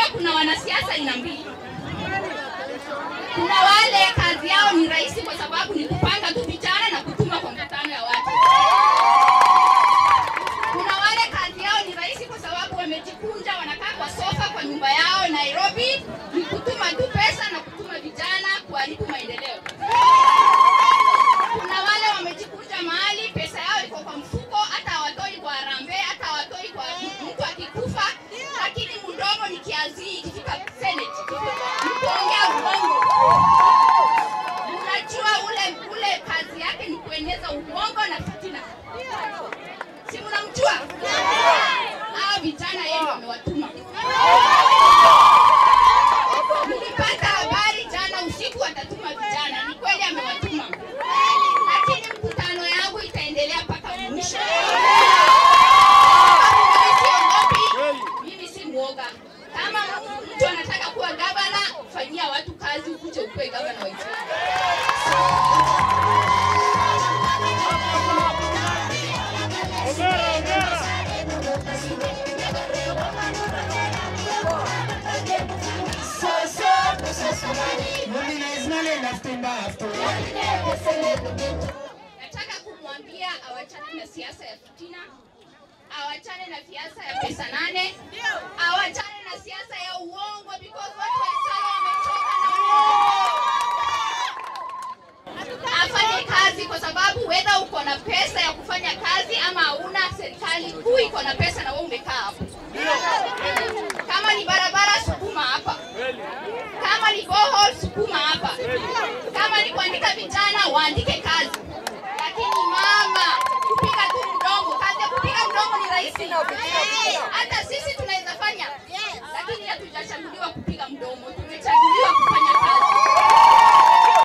kuna wanasiasa aina mbili. Kuna wale kazi yao ni rahisi kwa sababu ni kupanga tu vijana na kutuma kwa mkutano ya watu. Kuna wale kazi yao ni rahisi kwa sababu wamejikunja, wanakaa kwa sofa kwa nyumba yao Nairobi, ni kutuma tu pesa na kutuma vijana kuharibu maendeleo. Kuna wale wamejikunja mahali, pesa yao iko kwa mfuko, hata hawatoi kwa harambee, hata hawatoi kwa mtu akikufa, lakini mdomo ni kiazi ikifika Senate, ni kuongea uongo. Unajua ule ule kazi yake ni kueneza uongo na fitina. Si mnamjua? Hao vijana yeye ndio amewatuma. Nilipata habari jana usiku atatuma vijana, ni kweli amewatuma, lakini mkutano yangu itaendelea mpaka mwisho. Mimi siogopi, mimi si mwoga. Kama mtu anataka kuwa gavana, fanyia watu kazi, ukuje ukuwe gavana wa Ethiopia. Nataka kumwambia awachane na siasa ya fitina, awachane na siasa ya pesa nane, awachane na siasa ya uongo because watu wa Isaya wamechoka na uongo. Afanye kazi kwa sababu whether uko na pesa ya kufanya kazi ama hauna, serikali kuu iko na pesa na wewe umekaa hapo. Kama ni barabara, sukuma hapa. Kama ni bohol, sukuma hapa. Kama ni kuandika vijana, waandike kazi. Lakini mama, kupiga tu mdomo, kazi ya kupiga mdomo ni rahisi. Hata sisi